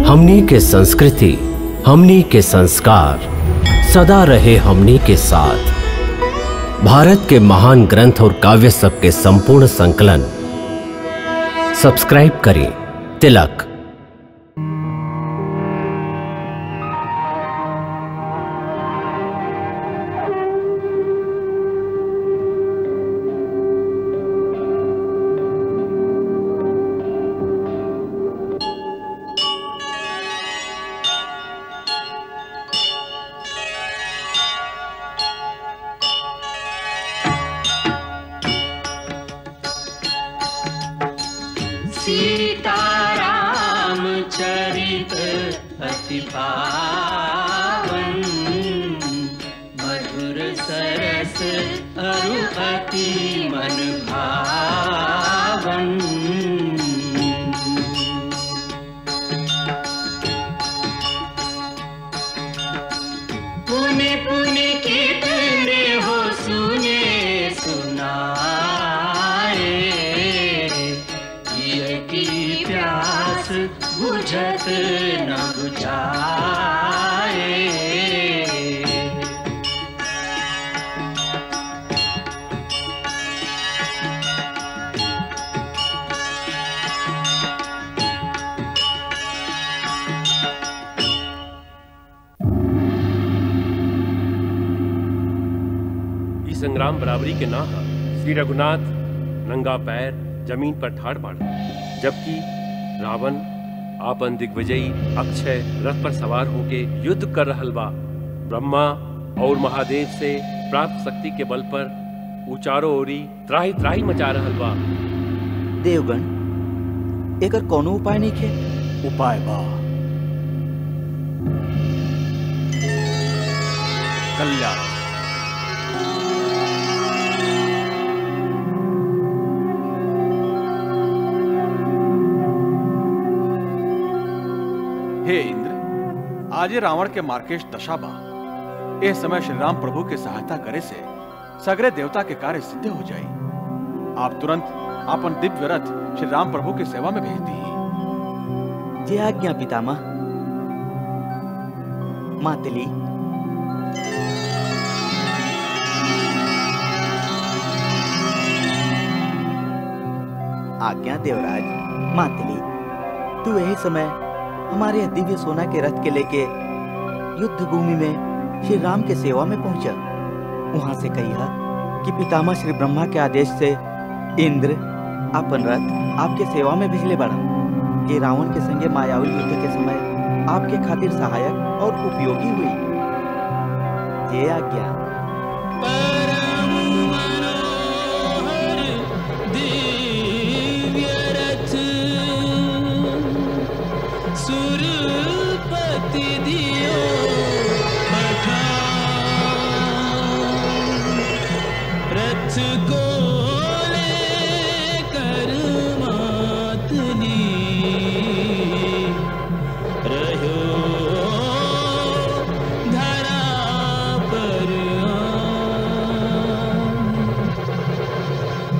हमनी के संस्कृति हमनी के संस्कार सदा रहे हमनी के साथ भारत के महान ग्रंथ और काव्य सब के संपूर्ण संकलन सब्सक्राइब करें तिलक सीताराम चरित अति पावन मधुर सरस अरु अति मन भावन पुण्य पुण्य कितने हो सुने सुनाए ये की प्यास बुझत न बुझाए ई संग्राम बराबरी के ना हा श्री रघुनाथ नंगा पैर जमीन पर ठाड़ पड़ा जबकि रावण आपन दिग्विजयी अक्षय रथ पर सवार होके युद्ध कर रहल बा ब्रह्मा और महादेव से प्राप्त शक्ति के बल पर ऊ चारों ओरी त्राही त्राही मचा रहल बा देवगण एकर कोनो उपाय नहीं खे उपाय बा कल्याण हे इंद्र आज ये रावण के मार्केश दशा बा ए समय श्री राम प्रभु के सहायता करे से सगरे देवता के कार्य सिद्ध हो जाई आप तुरंत अपन दिव्य रथ श्री राम प्रभु की सेवा में भेज दी जे आज्ञा पितामह मातली आज्ञा देवराज मातली तू यही समय हमारे यह दिव्य सोना के रथ के लेके युद्ध भूमि में श्री राम के सेवा में पहुंचा वहां से कहिया कि पितामह श्री ब्रह्मा के आदेश से इंद्र अपन रथ आपके सेवा में भेजले बड़ा कि रावण के संगे मायावी युद्ध के समय आपके खातिर सहायक और उपयोगी हुई ये आज्ञा परम मनोहर दिव्य रथ सुरपति दियो पठान रथ को लेकर मातनी रहो धरा पर आ।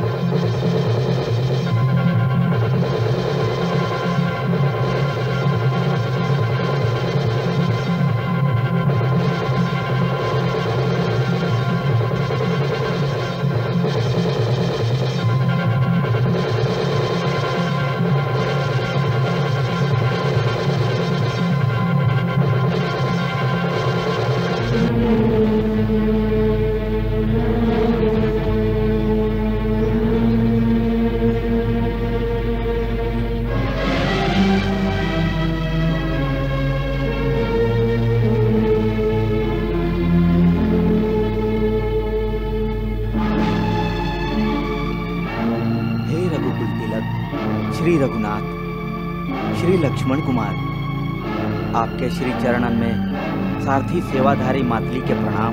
हे रघुकुल तिलक श्री रघुनाथ श्री लक्ष्मण कुमार आपके श्री चरणन में सारथी सेवाधारी मातली के प्रणाम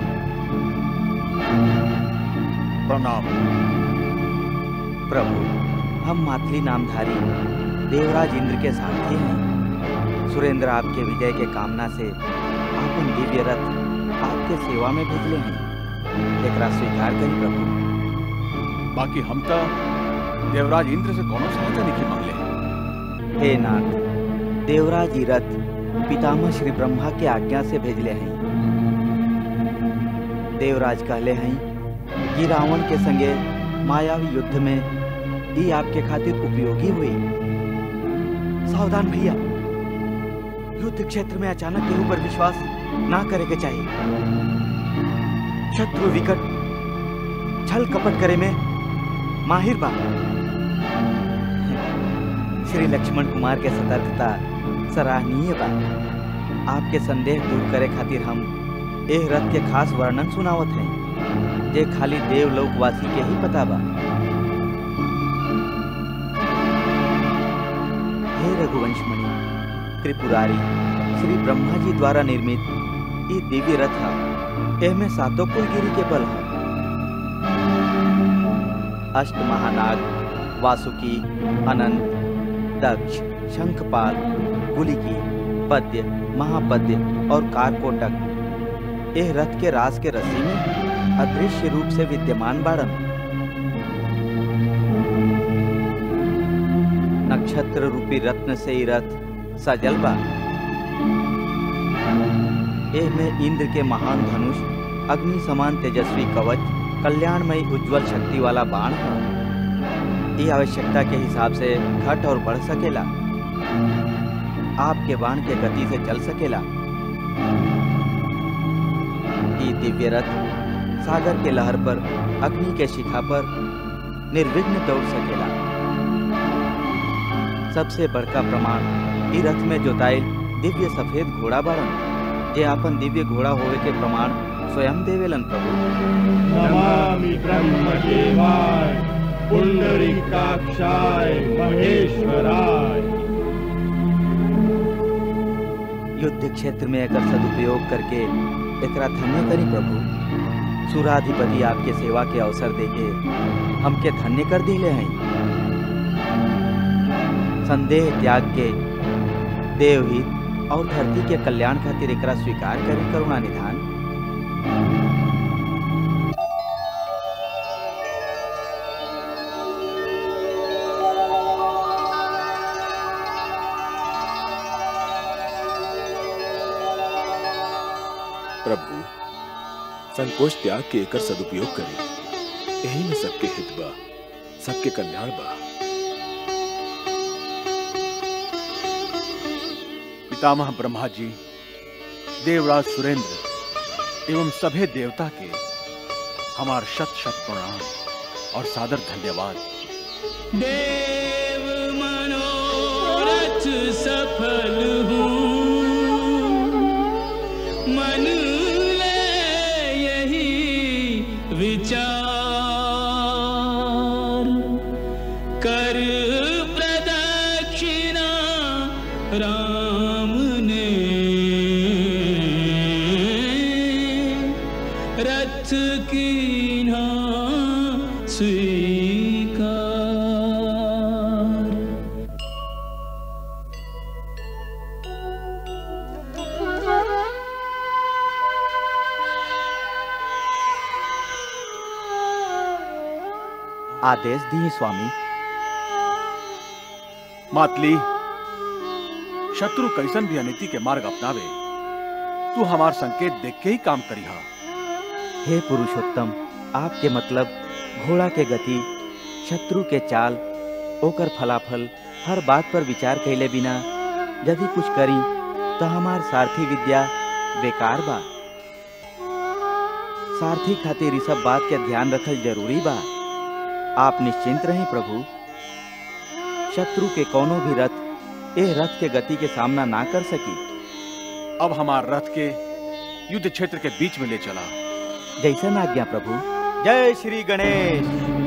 प्रणाम प्रभु हम मातली नामधारी देवराज इंद्र के सारथी हैं सुरेंद्र आपके विजय के कामना से आपन दिव्य रथ आपके सेवा में भेजले हैं एकरा स्वीकार करी प्रभु बाकी हम तो देवराज इंद्र से कोनो सहायता नहीं मांगले हे नाथ देवराज जी रथ पितामह श्री ब्रह्मा के आज्ञा से भेजले हैं देवराज कहले हैं कि रावण के संगे मायावी युद्ध में ये आपके खातिर उपयोगी हुई सावधान भैया युद्ध क्षेत्र में अचानक केहू पर विश्वास ना करे के चाहिए शत्रु विकट छल कपट करे में माहिर बा श्री लक्ष्मण कुमार के सतर्कता सराहनीय बा आपके संदेह दूर करे खातिर हम एह रथ के खास वर्णन सुनावत हैं जे खाली देवलोकवासी के ही पता बा हे रघुवंश मणि त्रिपुरारी श्री ब्रह्मा जी द्वारा निर्मित ये दिव्य रथ है एहमे सातों कुलगिरी के बल है अष्ट महानाग वासुकी अनंत दक्ष शंखपाल गुलिकी पद्य महापद्य और कारकोटक एह रथ के रास के रस्सी में अदृश्य रूप से विद्यमान बाड़न नक्षत्र रूपी रत्न से ही रथ सजल बा एह में इंद्र के महान धनुष अग्नि समान तेजस्वी कवच कल्याणमयी उज्जवल शक्ति वाला बाण है ये आवश्यकता के हिसाब से घट और बढ़ सकेला आपके बाण के गति से चल सकेला ये दिव्य रथ सागर के लहर पर अग्नि के शिखा पर निर्विघ्न दौड़ सकेला सबसे बड़का प्रमाण ई रथ में जोताइल दिव्य सफेद घोड़ा बाड़न जे आपन दिव्य घोड़ा होवे के प्रमाण स्वयं देवेलन प्रभु नमामि ब्रह्मदेवाय पुंडरीकाक्षाय महेश्वराय युद्ध क्षेत्र में एकर सदुपयोग करके एकरा धन्य करी प्रभु सुराधिपति आपके सेवा के अवसर देके हमके धन्य कर दिले हैं संदेह त्याग के देवहित और धरती के कल्याण खातिर एकरा स्वीकार करी करुणा निधान प्रभु संकोच त्याग के एकर सदुपयोग करें यही में सबके हित बा सबके कल्याण बा पितामह ब्रह्मा जी देवराज सुरेंद्र एवं सभे देवता के हमार शत शत प्रणाम और सादर धन्यवाद देव मनोरथ सफल हूँ मन ले यही विचार कर प्रदक्षिणा राम ने रथ कीन्हा स्वीकार आदेश दिए स्वामी मातली शत्रु कैसन भी अनिति के मार्ग अपनावे तू हमार संकेत देख के ही काम करिहा हे पुरुषोत्तम आपके मतलब घोड़ा के गति शत्रु के चाल ओकर फलाफल हर बात पर विचार कैले बिना यदि कुछ करी तो हमार सारथी विद्या बेकार बा सारथी खातिर ई सब बात के ध्यान रखल जरूरी बा आप निश्चिंत रहें प्रभु शत्रु के कोनो भी रथ एह रथ के गति के सामना ना कर सकी अब हमार रथ के युद्ध क्षेत्र के बीच में ले चला जैसन आज्ञा प्रभु जय श्री गणेश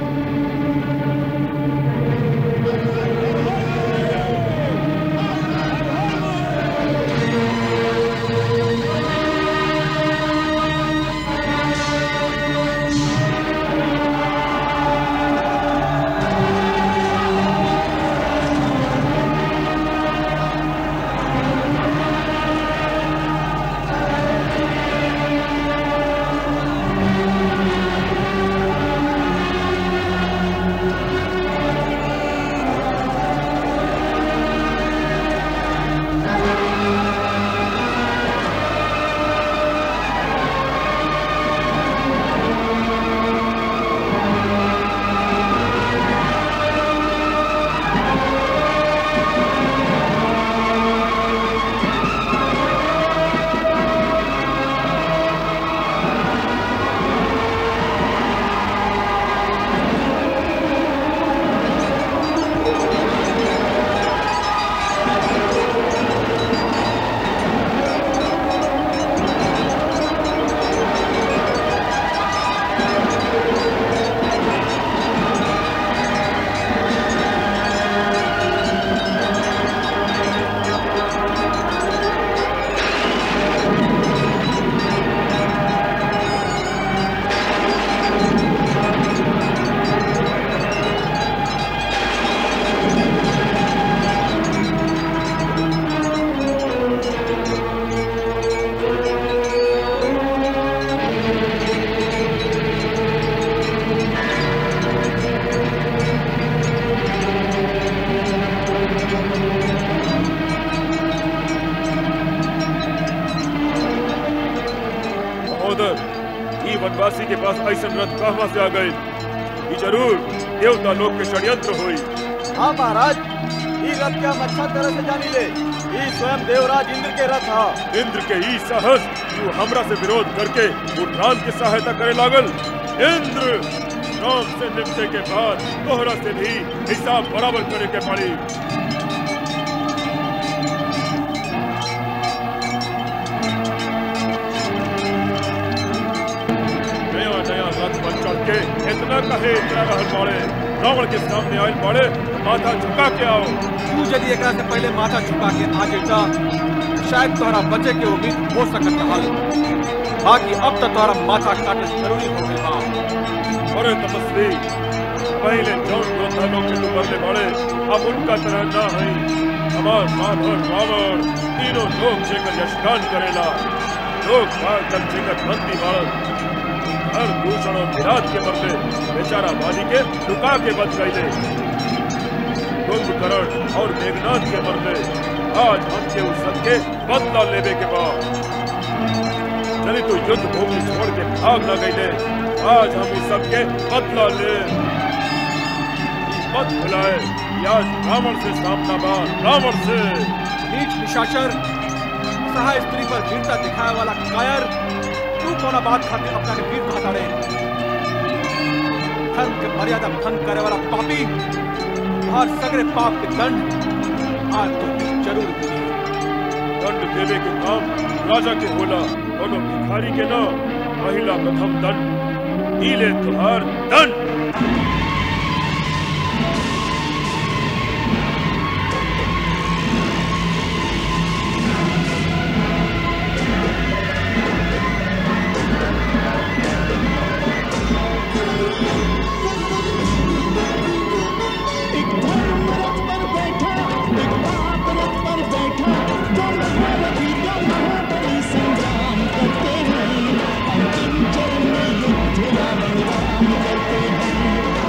ब्रजवासी के पास ऐसा रथ कहवा से आ गए ये जरूर देवता लोग के षड्यंत्र हुई हाँ महाराज ई रथ के हम अच्छा तरह से जानी ले ई स्वयं देवराज इंद्र के रथ हा इंद्र के ई साहस तू हमरा से विरोध करके वो राम की सहायता करे लागल इंद्र राम से निपटे के बाद तोहरा से भी हिसाब बराबर करे के पड़ी नया नया रथ पर चढ़ के इतना कहे इतना रहल बाड़े रावण के सामने आयल बाड़े माथा झुका के आओ तू यदि एकरा से पहले माथा झुका के आ जेता शायद तोहरा बचे के उम्मीद हो सकत रहल बाकी अब तक तोहरा माथा काटल जरूरी हो गइल बा अरे तपस्वी पहले जौन योद्धा लोग के तू मरले बाड़े अब उनका तरह ना है हमार माधव रावण तीनों लोग जेकर यशगान करेला लोग बार तक जेकर बंदी बाड़न हर दूषण और विराट के बदले बेचारा वाली के लुका के बच गईले कुंभकर्ण और मेघनाथ के बदले आज हमके उस सबके बदला लेवे के बाद चली तो युद्ध भूमि छोड़ के भाग न गईले आज हम इस सबके बदला ले ई मत भुलाए कि आज रावण से सामना बा रावण से नीच निशाचर असहाय स्त्री पर वीरता दिखाए वाला कायर तू कोना बात खातिर अपना के वीर कहता रे धर्म के मर्यादा भंग करे वाला पापी हर सगरे पाप के दंड आज तो जरूर मिली दंड देवे के काम राजा के होला और भिखारी के न महिला प्रथम दंड नीले तुहार दंड एक धर्म रथ पर बैठा एक पाप रथ पर बैठा दोनों महारथी का महाबली संग्राम करते हैं अंतिम चरण में युद्ध रावण राम करते हैं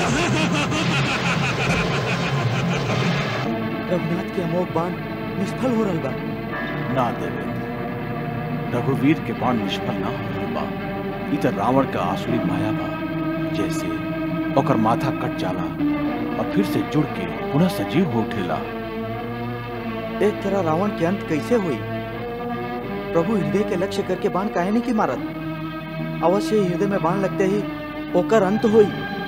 रघुनाथ के अमोघ बाण निष्फल हो रहा बा ना देवेंद्र रघुवीर के बाण निष्फल ना हो रहल बा ई त रावण का आसुरी माया बा जैसे ओकर माथा कट जाला और फिर से जुड़ के पुनः सजीव हो उठेला एक तरह रावण के अंत कैसे हुई प्रभु हृदय के लक्ष्य करके बाण काहे नहीं की मारत अवश्य ही हृदय में बाण लगते ही ओकर अंत हुई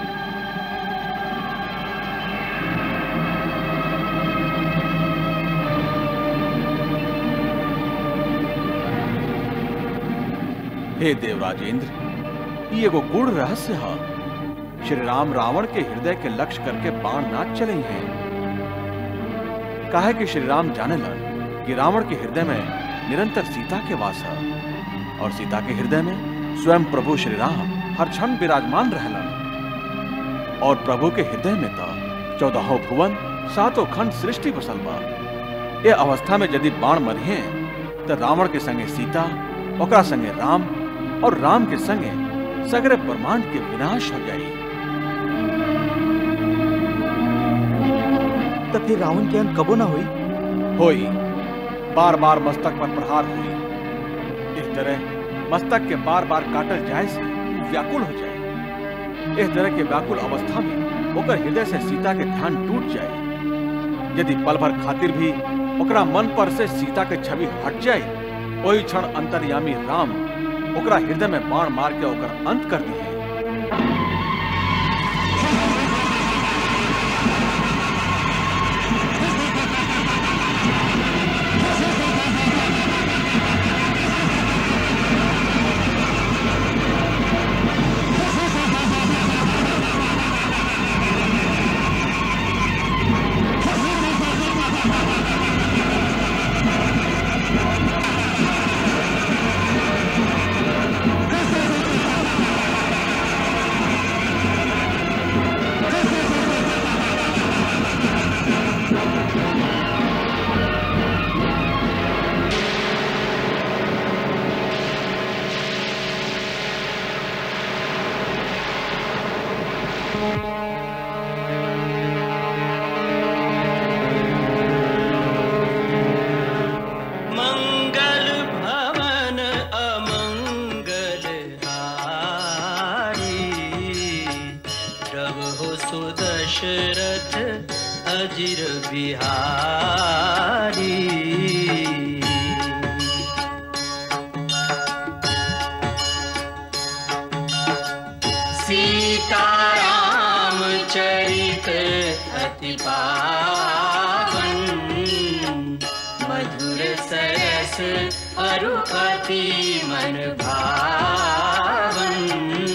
हे देवराजेंद्र ये एगो गूढ़ रहस्य है श्री राम रावण के हृदय के लक्ष्य करके बाण ना चले हैं काहे कि श्री राम जाने लन कि रावण के हृदय में निरंतर सीता के वास है और सीता के हृदय में स्वयं प्रभु श्री राम हर क्षण विराजमान रहलन और प्रभु के हृदय में तो चौदहों भुवन सातों खंड सृष्टि बसल बा ये अवस्था में यदि बाण मरिहे तो रावण के संगे सीता ओकरा संगे राम और राम के संगे सगरे ब्रह्मांड के विनाश हो जाई तो फिर रावण के अंत कबो ना हुई होई बार बार मस्तक पर प्रहार हुई इस तरह मस्तक के बार बार काटल जाए से व्याकुल हो जाए इस तरह के व्याकुल अवस्था में ओकर हृदय से सीता के ध्यान टूट जाए यदि पल भर खातिर भी ओकरा मन पर से सीता के छवि हट जाए वही क्षण अंतर्यामी राम ओकरा हृदय में बाण मार के ओकर अंत कर दिए मंगल भवन अमंगल हारी प्रभु सुदशरथ अजिर बिहारी सीताराम चरित अति पावन मधुर सरस अरु अति मन भावन